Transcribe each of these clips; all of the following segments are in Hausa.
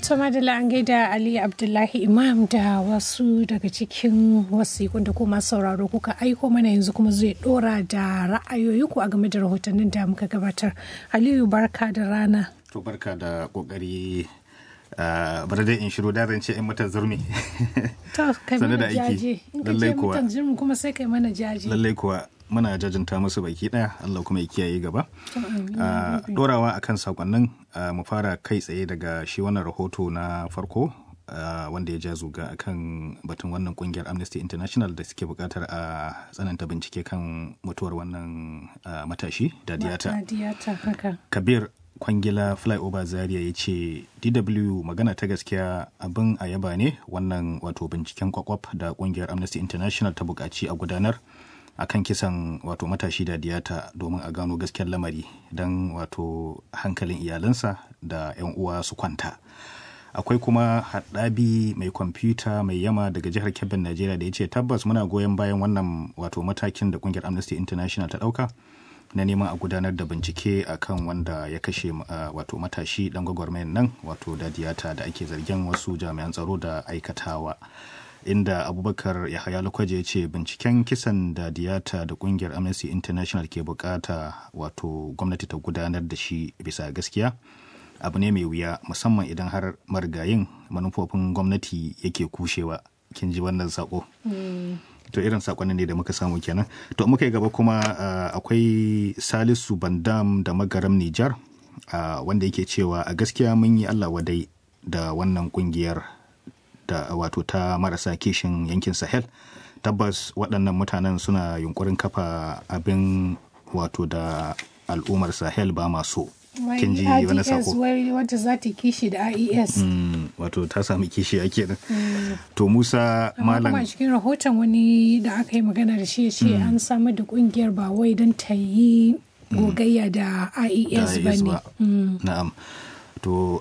Tuma da an gaida Ali Abdullahi Imam da wasu daga cikin wasiƙun da kuma sauraro kuka aiko mana yanzu kuma zai dora da ra'ayoyinku a game da rahotannin da muka gabatar. Aliyu barka da rana. To barka da kokari bari dai in shiru da zan ce in mata zurmi. To kai mana jaje. In ka ce mutan zurmi kuma sai kai mana jaje. Lallai kuwa muna jajinta musu baki daya Allah kuma ya kiyaye gaba. Dorawa akan sakonnin mu fara kai tsaye daga shi wannan rahoto na farko wanda ya ja zuga akan batun wannan kungiyar Amnesty International da suke bukatar a tsananta bincike kan mutuwar wannan matashi da diyata. Kabir kwangila flyover zaria ya ce dw magana ta gaskiya abin a yaba ne wannan wato binciken kwakwaf da kungiyar amnesty international ta buƙaci a gudanar akan kisan wato matashi da diyata domin a gano gaskiyar lamari don wato hankalin iyalansa da 'yan uwa su kwanta akwai kuma haɗabi mai kwamfuta mai yama daga jihar kebbin najeriya da ya ce tabbas muna goyon bayan wannan wato matakin da kungiyar amnesty international ta ɗauka na neman a gudanar da bincike akan wanda ya kashe wato matashi dan gwagwarmayan nan wato da diyata da ake zargin wasu jami'an tsaro da aikatawa inda abubakar yahaya lukwaje ya ce binciken kisan da diyata da kungiyar amnesty international ke bukata wato gwamnati ta gudanar da shi bisa gaskiya abu ne mai wuya musamman idan har marigayin manufofin gwamnati yake kushewa kin ji wannan sako to irin sakonnin ne da muka samu kenan to muka yi gaba kuma akwai salisu bandam da magaram nijar wanda yake cewa a gaskiya mun yi allah wadai da wannan kungiyar da wato ta marasa kishin yankin sahel tabbas waɗannan mutanen suna yunkurin kafa abin wato da al'ummar sahel ba maso kin ji wani sako wata za ta kishi da IES wato ta sami kishi ake nan to Musa malam kuma cikin rahoton wani da aka yi magana da shi ya ce an samar da kungiyar ba wai don ta yi gogayya da IES ba ne na'am to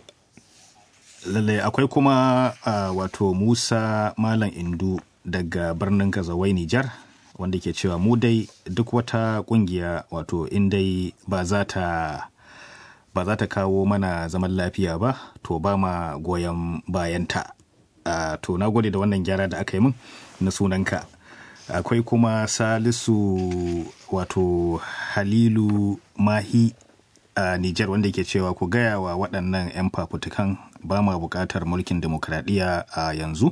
lallai akwai kuma wato Musa malam Indu daga birnin Kazawai Nijar wanda ke cewa mu dai duk wata kungiya wato in dai ba za ta ba za ta kawo mana zaman lafiya ba to ba ma goyon bayanta uh, to na gode da wannan gyara da aka yi min na sunanka akwai kuma salisu wato halilu mahi a uh, nijar wanda ke cewa ku gaya wa waɗannan 'yan fafutukan ba ma buƙatar mulkin demokradiyya a uh, yanzu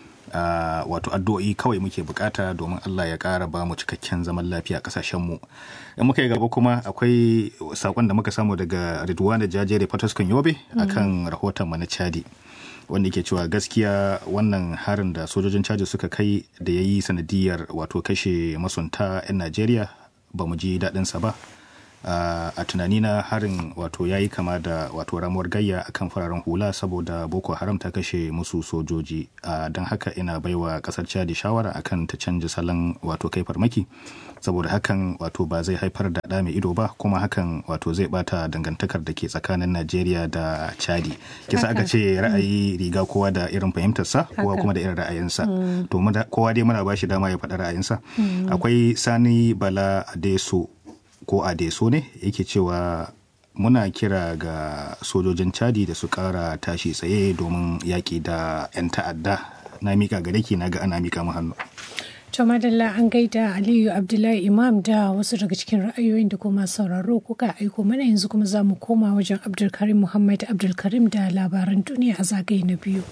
Uh, wato addu'o'i kawai muke bukata domin Allah ya ƙara ba mu cikakken zaman lafiya a ƙasashenmu in muka yi gaba kuma akwai sakon da muka samu daga Ridwana Jajere Fataskun Yobe akan rahoton mu na Chadi wanda ke cewa gaskiya wannan harin da sojojin Chadi suka kai da ya yi sanadiyar wato kashe masunta 'yan Najeriya ba mu ji daɗinsa ba Uh, a tunanina harin wato ya yi kama da wato ramuwar gayya akan fararen hula saboda boko haram ta kashe musu sojoji uh, don haka ina baiwa kasar chadi shawara akan ta canja salon wato kai farmaki saboda hakan wato ba zai haifar da ɗa mai ido ba kuma hakan wato zai bata dangantakar da ke tsakanin najeriya da chadi kisa aka ce ra'ayi riga kowa da irin fahimtarsa kowa kuma da irin ra'ayinsa mm. to kowa dai muna ba shi dama ya faɗa ra'ayinsa mm. akwai sani bala adeso ko adeso ne yake cewa muna kira ga sojojin chadi da su kara tashi tsaye domin yaƙi da 'yan ta'adda na mika gare ki na ga ana mika mu hannu to madalla an gaida aliyu abdullahi imam da wasu daga cikin ra'ayoyin da kuma sauraro kuka aiko mana yanzu kuma za mu koma wajen abdulkarim muhammad abdulkarim da labaran duniya a zagaye na biyu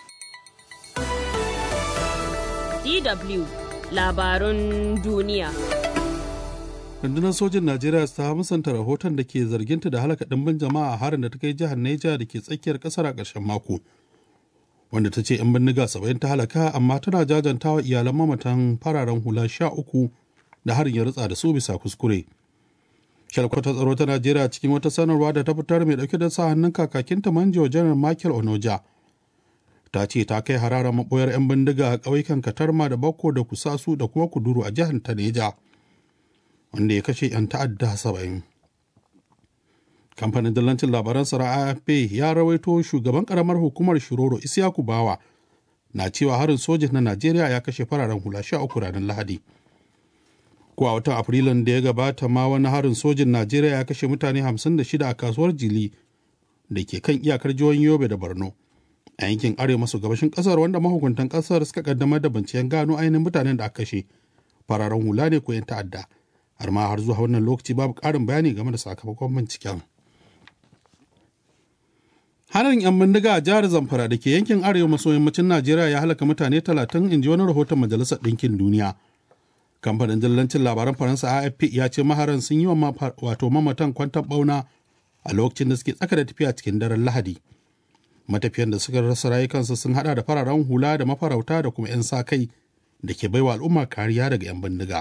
dw labarun duniya rundunar sojin najeriya ta musanta rahoton da ke zarginta da halaka ɗimbin jama'a a harin da ta kai jihar neja da ke tsakiyar ƙasar a ƙarshen mako wanda ta ce 'yan bindiga saba'in ta halaka amma tana jajanta wa iyalan mamatan fararen hula sha uku da harin ya rutsa da su bisa kuskure shalkwatar tsaro ta najeriya cikin wata sanarwa da ta fitar mai dauke da sa hannun kakakinta manjo janar michael onoja ta ce ta kai hararar maboyar 'yan bindiga a ƙauyukan katarma da bakko da kusasu da kuma kuduru a jihar ta neja wanda ya kashe 'yan ta'adda saba'in. kamfanin dillancin labaran sara afp ya rawaito shugaban karamar hukumar shiroro isyaku bawa na cewa harin sojin na najeriya ya kashe fararen hula sha uku ranar lahadi ko a watan afrilun da ya gabata ma wani harin sojin najeriya ya kashe mutane 56 a kasuwar jili da ke kan iyakar jihohin yobe da borno a yankin arewa maso gabashin kasar wanda mahukuntan kasar suka kaddamar da binciken gano ainihin mutanen da aka kashe fararen hula ne ko 'yan ta'adda har ma har zuwa wannan lokaci babu ƙarin bayani game da sakamakon binciken harin 'yan bindiga a jihar zamfara da ke yankin arewa maso yammacin najeriya ya halaka mutane talatin in ji wani rahoton majalisar ɗinkin duniya kamfanin dillancin labaran faransa afp ya ce maharan sun yi wa wato mamatan kwantan bauna a lokacin da suke tsaka da tafiya cikin daren lahadi matafiyan da suka rasa rayukansu sun hada da fararen hula da mafarauta da kuma 'yan sa kai da ke baiwa al'umma kariya daga 'yan bindiga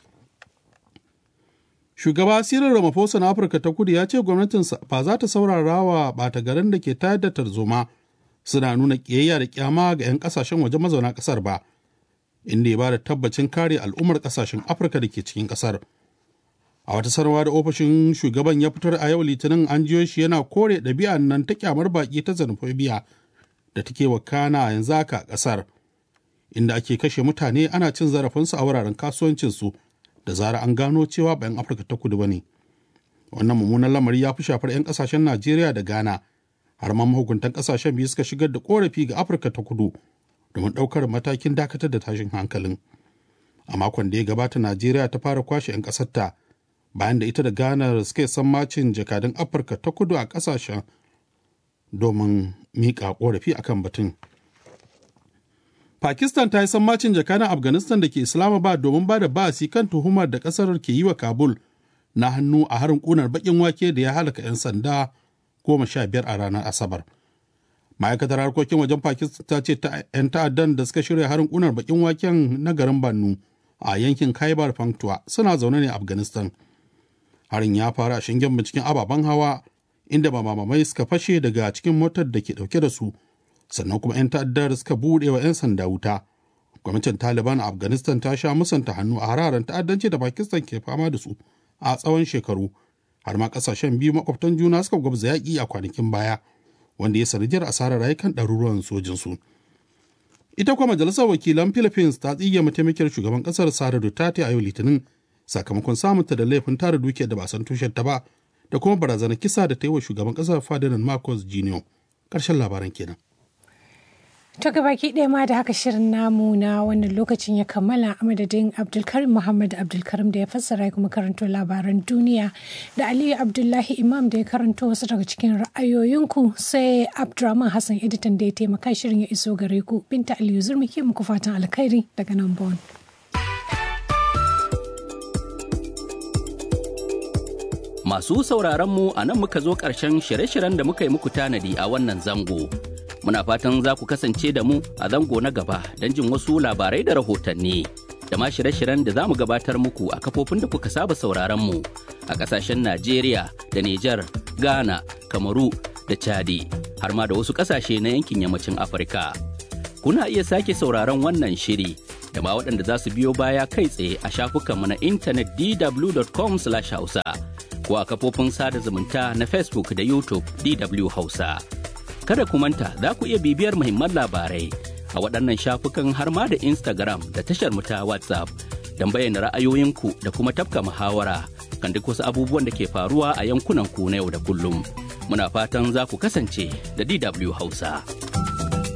shugaba cyril ramaphosa na afirka ta kudu ya ce gwamnatinsa ba za ta saurara wa ɓata garin da ke tayar da tarzoma suna nuna ƙiyayya da kyama ga 'yan ƙasashen waje mazauna ƙasar ba inda ya ba da tabbacin kare al'ummar ƙasashen afirka da ke cikin ƙasar a wata sanarwa da ofishin shugaban ya fitar a yau litinin an jiyo shi yana kore ɗabi'an nan ta kyamar baƙi ta xenophobia da take wakana yanzu haka a ƙasar inda ake kashe mutane ana cin zarafinsu a wuraren kasuwancinsu da zara an gano cewa ba 'yan afirka ta kudu ba ne wannan mummunan lamari ya fi shafar 'yan kasashen najeriya da ghana har ma mahukuntan kasashen biyu suka shigar da korafi ga afirka ta kudu domin ɗaukar matakin dakatar da tashin hankalin a makon da ya gabata najeriya ta fara kwashe 'yan ƙasarta bayan da ita da ghana suke sammacin jakadun afirka ta kudu a ƙasashen domin miƙa korafi akan batun Pakistan ta yi sammacin jakadan Afghanistan da ke Islamabad domin ba da ba'asi kan tuhumar da kasar ke yi wa Kabul na hannu a harin kunar bakin wake da ya halaka 'yan sanda goma sha biyar a ranar Asabar. Ma'aikatar harkokin wajen Pakistan ta ce 'yan ta'addan da suka shirya harin kunar bakin waken na garin Bannu a yankin Khyber Pakhtunkhwa suna zaune ne a Afghanistan. Harin ya faru a shingen binciken ababen hawa inda mamamai suka fashe daga cikin motar da ke dauke da su sannan kuma 'yan ta'addar suka buɗe wa 'yan sanda wuta gwamnatin taliban a afghanistan ta sha musanta hannu a hararen ta'addanci da pakistan ke fama da su a tsawon shekaru har ma kasashen biyu makwabtan juna suka gwabza yaƙi a kwanakin baya wanda ya sanadiyar asarar rayukan ɗaruruwan sojinsu ita kuma majalisar wakilan philippines ta tsige mataimakiyar shugaban ƙasar sara duterte a yau litinin sakamakon samunta da laifin tara dukiyar da ba san tushen ta ba da kuma barazanar kisa da ta yi wa shugaban ƙasar ferdinand marcos jr ƙarshen labaran kenan To baki ɗaya ma da haka shirin namu na wannan lokacin ya kammala a madadin Abdulkarim Muhammad Abdulkarim da ya fassara kuma karanto labaran duniya da Aliyu Abdullahi Imam da ya karanto wasu daga cikin ra'ayoyinku sai Abdurrahman Hassan editan da ya taimaka shirin ya iso gare ku Binta Aliyu Zurmi ke muku fatan alkhairi daga nan Bon. Masu sauraron mu a nan muka zo ƙarshen shirye-shiryen da muka yi muku tanadi a wannan zango. muna fatan za ku kasance da mu a zango na gaba don jin wasu labarai da rahotanni da ma shirye-shiryen da za mu gabatar muku a kafofin da kuka saba sauraron mu a kasashen Najeriya da Nijar, Ghana, Kamaru da Chadi har ma da wasu kasashe na yankin yammacin Afirka. Kuna iya sake sauraron wannan shiri da ma waɗanda za su biyo baya kai tsaye a shafukanmu na intanet dw.com/hausa ko a kafofin sada zumunta na Facebook da YouTube DW Hausa. kada ku manta za ku iya bibiyar muhimman labarai a waɗannan shafukan har ma da Instagram da tashar mu ta WhatsApp don bayyana ra'ayoyinku da kuma tafka muhawara kan duk wasu abubuwan da ke faruwa a yankunan ku na yau da kullum. Muna fatan za ku kasance da DW Hausa.